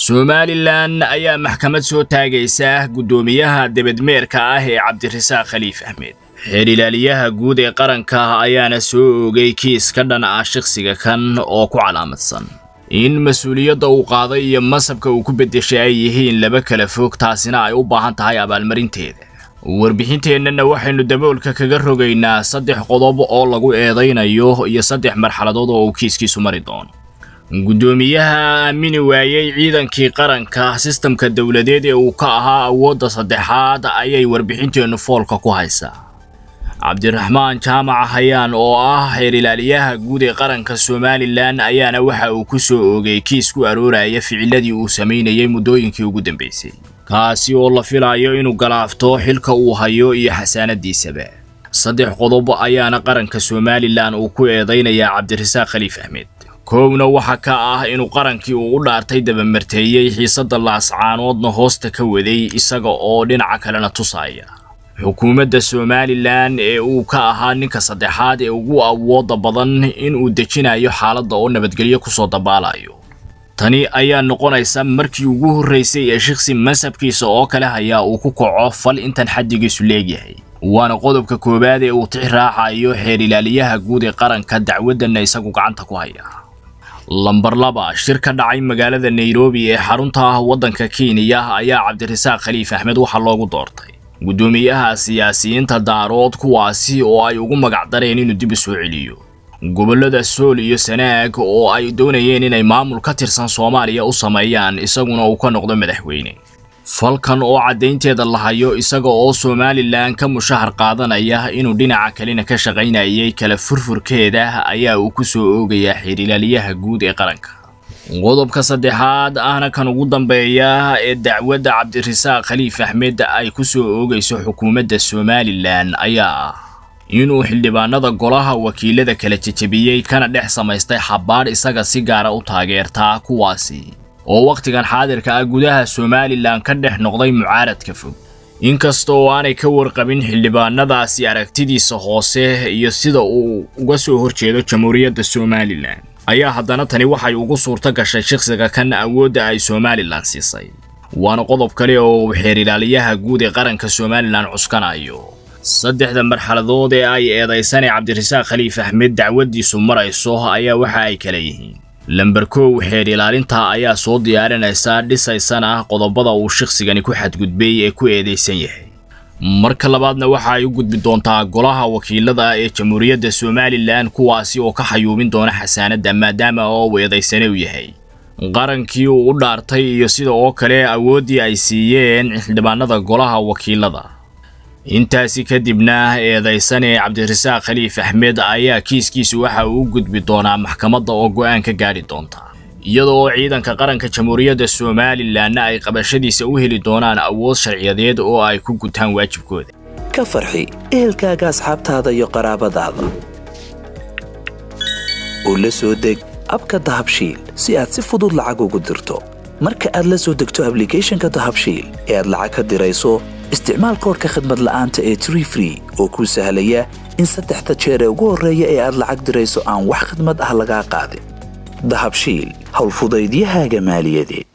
somalilan ayaa maxkamad soo taagaysa guddoomiyaha debedmeerka ah ee cabdirasaaq khaliif axmed xeer ilaaliyaha guud ee qaranka ayaana soo oogay kiis ka dhan ah shakhsiga kan oo ku calaamadsan in mas-uuliyadda uu qaaday iyo masabka uu ku beddeshay ay yihiin laba kala fog taasina ay u baahan tahay abaalmarinteeda warbixinteennana waxaynu daboolka kaga rogaynaa saddex qodob oo lagu eedaynayo iyo saddex marxaladood oo uu kiiskiisu mari doono guddoomiyaha aamini waayey ciidankii qaranka sistamka dowladeed ee uu ka ahaa awoodda saddexaad ayay warbixinteennu foolka ku haysaa cabdiraxmaan jaamac hayaan oo ah xeer ilaaliyaha guud ee qaranka somalilan ayaana waxa uu ku soo oogay kiis ku arooraya ficiladii uu samaynayay muddooyinkii ugu dambaysay kaasi oo la filayo inuu galaafto xilka uu hayo iyo xasaanadiisaba saddex qodob ayaana qaranka somalilan uu ku eedaynayaa cabdirasaaq khaliif axmed koowna waxa ka ah inuu qarankii uu u dhaartay dabamarteeyey xiisadda laascaanoodna hoosta ka waday isaga oo dhinaca kalena tusaya xukuumadda somalilan ee uu ka ahaa ninka saddexaad ee ugu awooda badan inuu dejinayo xaaladda oo nabadgelyo kusoo dabaalayo tani ayaa noqonaysa markii ugu horraysay ee shiksi masabkiisa oo kale hayaa uu ku kaco fal intan xaddigiisu leegyahay waana qodobka koowaad ee uu tix raacayo xeer ilaaliyaha guud ee qaranka dacwaddanna isagu gacanta ku haya lambar laba shir ka dhacay magaalada nairobi ee xarunta ah waddanka kenya ayaa cabdirasaaq khaliif axmed waxaa loogu doortay guddoomiyaha siyaasiyiinta daarood kuwaasi oo ay ugu magacdareen inuu dib u soo celiyo gobollada sool iyo sanaag oo ay doonayeen inay maamul ka tirsan soomaaliya u sameeyaan isaguna uu ka noqdo madaxweyne falkan oo caddaynteeda la hayo isaga oo somalilan ka mushahar qaadanaya inuu dhinaca kalena ka shaqaynayay kala furfurkeeda ayaa uu ku soo oogayaa xeer ilaaliyaha guud ee qaranka qodobka saddexaad ahna kan ugu dambeeya ee dacwadda cabdirasaaq khaliif axmed ay ku soo oogayso xukuumadda somalilan ayaa ah inuu xildhibaanada golaha wakiilada kala jejebiyey kana dhex samaystay xabaadh isaga si gaara u taageertaa kuwaasi oo wakhtigan xaadirka ah gudaha somalilan ka dhex noqday mucaaradka fog inkasta oo aanay ka warqabin xildhibaanadaasi aragtidiisa hoose iyo sida uu uga soo horjeedo jamhuuriyadda somalilan ayaa haddana tani waxay ugu suurto gashay shakhsiga kan awoodda ay somalilan siisay waana qodob kale oo uu xeer ilaaliyaha guud ee qaranka somalilan cuskanayo saddexda marxaladood ee ay eedaysane cabdirasaaq khaliif axmed dacwaddiisu marayso ayaa waxa ay kala yihiin lamber kow xeer ilaalinta ayaa soo diyaarinaysa dhisaysana qodobada uu shakhsigani ku xadgudbay ee ku eedaysan yahay marka labaadna waxa ay u gudbi doontaa golaha wakiilada ee jamhuuriyadda somalilan kuwaasi oo ka xayuubin doona xasaanadda maadaama oo uu eedaysane u yahay qarankii uu u dhaartay iyo sida oo kale awooddii ay siiyeen xildhibaanada golaha wakiilada intaasi kadibna eedaysane cabdirasaaq khaliif axmed ayaa kiiskiisu waxa uu u gudbi doonaa maxkamadda oo go'aan ka gaadhi doonta iyada oo ciidanka qaranka jamhuuriyadda somalilanna ay qabashadiisa u heli doonaan awood sharciyadeed oo ay ku gutaan waajibkooda ka farxi ehelkaaga asxaabtaada iyo qaraabadaada oo la soo deg abka dahabshiil si aad si fudud lacag ugu dirto marka aad la soo degto ablicathonka dahabshiil ee aad lacag ka dirayso isticmaal koorka khadmad la'aanta ee tree free oo kuu sahlaya in saddexda jeer ee ugu horreeya ee aad lacag dirayso aan wax khidmad ah lagaa qaadin dahabshiil howlfudaydiyahaaga maaliyadeed